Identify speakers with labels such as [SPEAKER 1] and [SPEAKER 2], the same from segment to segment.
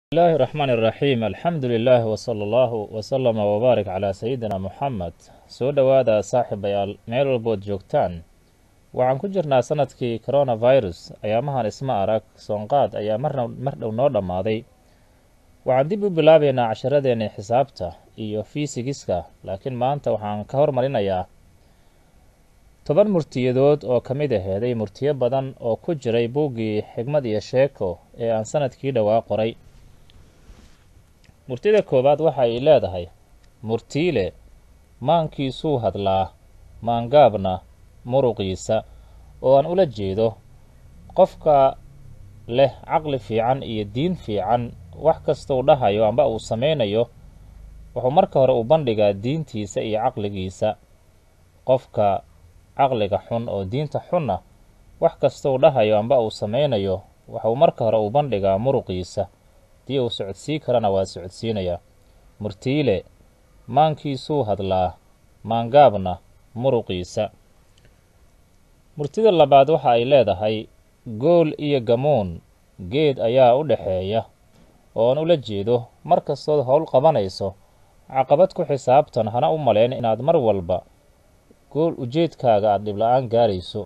[SPEAKER 1] bismillahi raxmaan iraxiim alxamdu lilaah wsala allahu wsalama wbaarik calaa sayidina muxamed soo dhowaada saaxiibayaal meel walbood joogtaan waxaan ku jirnaa sanadkii coronavirus ayaamahan isma arag soonqaad ayaa marna mar dhow noo dhammaaday waxaan dib u bilaabaynaa casharadeenii xisaabta iyo fiisigiska laakiin maanta waxaan ka hormarinayaa toban murtiyadood oo ka mid aheeday murtiyo badan oo ku jiray buuggii xigmad iyo sheeko ee aan sanadkii dhowaa qoray murtida koowaad waxa ay leedahay murtiile maankiisuu hadlaa maangaabna muruqiisa oo aan ula jeedo qofka leh caqli fiican iyo diin fiican wax kastuu dhahayo amba uu samaynayo wuxuu marka hore u bandhigaa diintiisa iyo caqligiisa qofka caqliga xun oo diinta xunna wax kastuu dhahayo amba uu samaynayo wuxuu marka hore u bandhigaa muruqiisa dii uu socodsii karana waa socodsiinayaa murtiile maankiisuu hadlaa maangaabna muruqiisa murtida labaad waxa ay leedahay gool iyo gamuun geed ayaa u dhexeeya oo aan ula jeedo mar kastood howl qabanayso caqabad ku xisaabtan hana u malayn inaad mar walba gool ujeedkaaga aada dhibla-aan gaarayso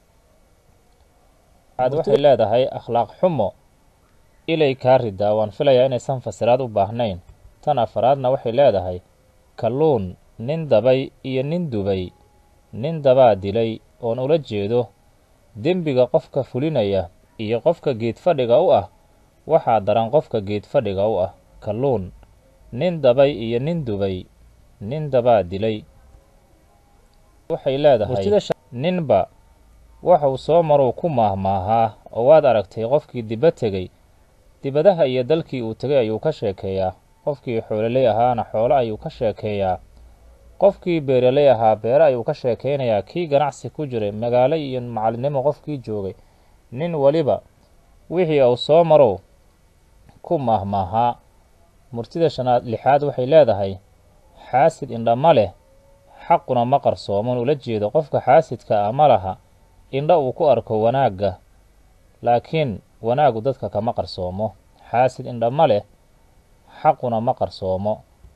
[SPEAKER 1] aad waxay leedahay akhlaaq xumo ilay kaa ridaa waan filayaa inaysan fasiraad u baahnayn tan afaraadna waxay leedahay kalluun nin dabay iyo nin dubay nin dabaa dilay oon ula jeedo dembiga qofka fulinaya iyo qofka geed fadhiga u ah waxaa daran qofka geed fadhiga u ah kalluun nin dabay iyo nin dubay nin dabaa dilay waxay leedahay ninba waxuu soo maruu ku maahmaahaa oo waad aragtay qofkii diba tegey dibadaha iyo dalkii uu tegay ayuu ka sheekeeyaa qofkii xoololey ahaana xoolo ayuu ka sheekeeyaa qofkii beeraley ahaa beere ayuu ka sheekeynayaa kii ganacsi ku jiray magaalo iyo macalinimo qofkii joogay nin weliba wixii uu soo marow ku maahmaahaa murtida shanaad lixaad waxay leedahay xaasid indhama leh xaquna ma qarsooman ula jeedo qofka xaasidka ah ma laha indha uu ku arko wanaagga laakiin wanaagu dadka kama qarsoomo xaasid indhama leh xaquna ma qarsoomo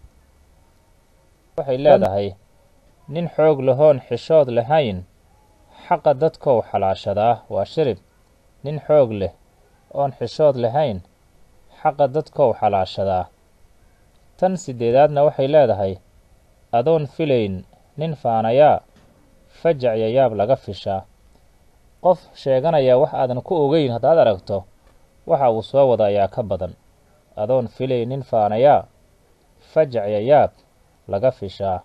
[SPEAKER 1] waxay leedahay nin xoog lahoon xishood lahayn xaqa dadkou xalaashadaa waa shirib nin xoog leh oon xishood lahayn xaqa dadkou xalaashadaa tan sideedaadna waxay leedahay adoon filayn nin faanayaa fajac yayaab laga fishaa qof sheeganaya wax aadan ku ogeyn haddaad aragto waxa uu soo wada ayaa ka badan adoon filay nin faanayaa fajac yayaab laga fishaa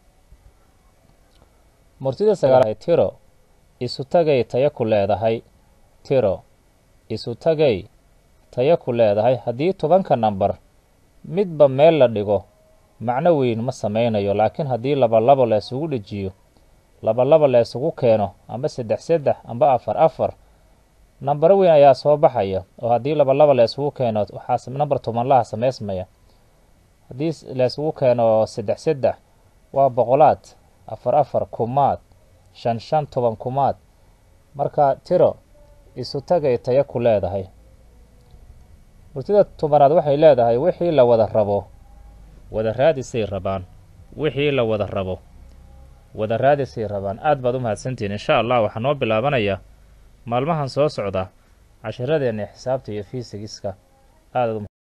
[SPEAKER 1] murtida sagaal tiro isu tagay taya ku leedahay tiro isu tagay taya ku leedahay haddii tobanka namber midba meel la dhigo macno weyn ma samaynayo laakiin haddii labalabo la isugu dhejiyo labalaba la isugu keeno amba saddex saddex amba afar afar nambaro weyn ayaa soo baxaya oo haddii labalaba la isugu keeno waxaa namber tobanlaha samaysmaya haddii la isugu keeno saddex saddex waa boqolaad afar afar kumaad shan shan toban kumaad marka tiro isu tagay taya ku leedahay murtida tobanaad waxay leedahay wixii la wada rabo wada raadisay rabaan wixii la wada rabo wada raadisay rabaan aad baad u mahadsantihiin insha allah waxaa noo bilaabanaya maalmahan soo socda casharadeenna xisaabta iyo fiisigiska aad